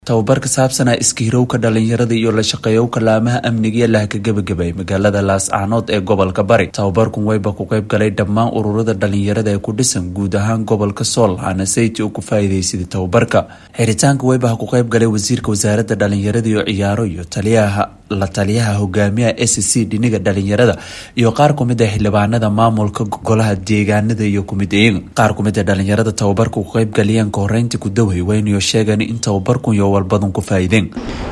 tababar ka saabsanaa iskiirowka dhalinyarada iyo la shaqeeyowka laamaha amniga iyo lahka gebagabay magaalada laascaanood ee gobolka bari tababarkun weyba ku qayb galay dhammaan ururada dhalinyarada ee ku dhisan guud ahaan gobolka sool hana sayti uu ku faa'iidaysaday tababarka xiritaanka weybaha ku qayb galay wasiirka wasaaradda dhalinyarada iyo ciyaaro iyo taliyaha la taliyaha hogaamiyaha s c dhiniga dhalinyarada iyo qaar kumid a xildhibaanada maamulka golaha deegaanada iyo kumid-eega qaar kumid a dhalinyarada tababarka ku qayb galiyeen ka horeynta ku daway waynayo sheegan in tababarkun iyo walbadan ku faa'iideen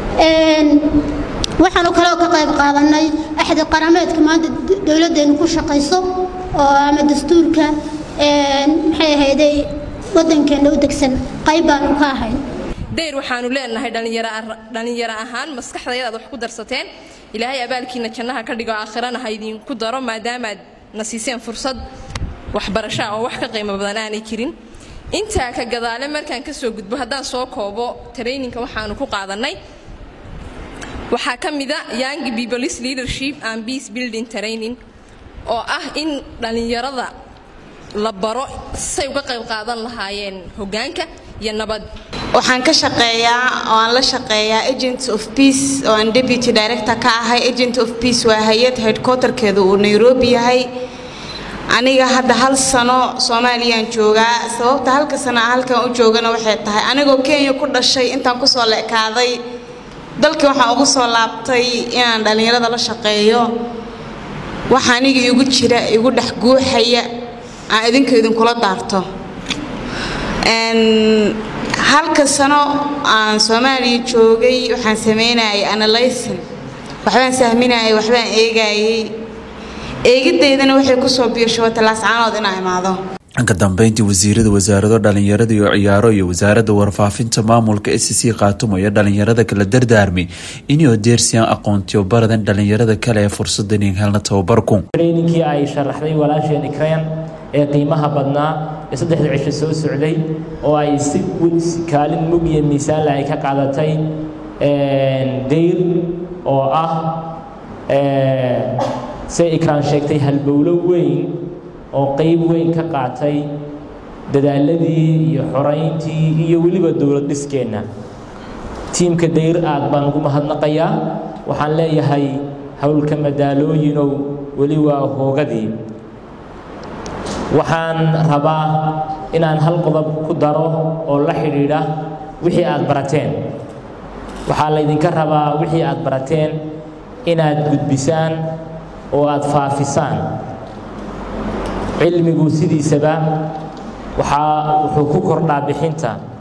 waxaanu kaloo ka qayb qaadanay axdi qarameedka maanta dowladdeenu ku shaqayso oo ama dastuurka maxay ahayday waddankeena u degsan qayb baanu ka ahayn dayr waxaanu leenahay dhallinyaro ahaan maskaxdayadaad wax ku darsateen ilaahay abaalkiina jannaha ka dhigo aakhirana ha idinku daro maadaamaad na siiseen fursad waxbarashaa oo wax ka qiimo badan aanay jirin intaa ka gadaale markaan ka soo gudbo haddaan soo koobo traininka waxaanu ku qaadannay waxaa ka mida young peoples leadership and peace building training oo ah in dhallinyarada la baro say uga qayb qaadan lahaayeen hoggaanka iyo nabad waxaan ka shaqeeyaa oo aan la shaqeeyaa agents of peace oo aan deputy director ka ahay agent of peace waa hay-ad headquarterkeedu uu nairobi yahay aniga hadda hal sano soomaaliyaan joogaa sababta halka sano a halkan u joogana waxay tahay anigoo kenya ku dhashay intaan kusoo leekaaday dalkii waxaan ugu soo laabtay inaan dhallinyarada la shaqeeyo waxa aniga igu jira igu dhex guuxaya aan idinka idinkula daarto halka sano aan soomaaliya joogay waxaan sameynayay analysin waxbaan sahminayay waxbaan eegayay eegidaydana waxay kusoo biyashoobatay laascaanood inaa imaado ka dambeyntii wasiirada wasaarado dhalinyarada iyo ciyaaro iyo wasaaradda warfaafinta maamulka s c khaatumayo dhalinyarada kala dardaarmay inay deersiyaan aqoontiyo baradan dhalinyarada kale ee fursadan helna tababarku traininkii ay sharaxday walaasheen ikreen ee qiimaha badnaa ee saddexda cisho soo socday oo ay si kaalin mug iyo miisaanle ay ka qaadatay dayr oo ah say ikraan sheegtay halbowlo weyn oo qayb weyn ka qaatay dadaaladii iyo xorayntii iyo weliba dowlad dhiskeenna tiimka dayr aad baan ugu mahadnaqayaa waxaan leeyahay howlka madaalooyinow weli waa hoogadii waxaan rabaa inaan hal qodob ku daro oo la xidhiidha wixii aad barateen waxaa laydinka rabaa wixii aad barateen inaad gudbisaan oo aad faafisaan cilmigu sidiisaba waxaa wuxuu ku kordhaa bixinta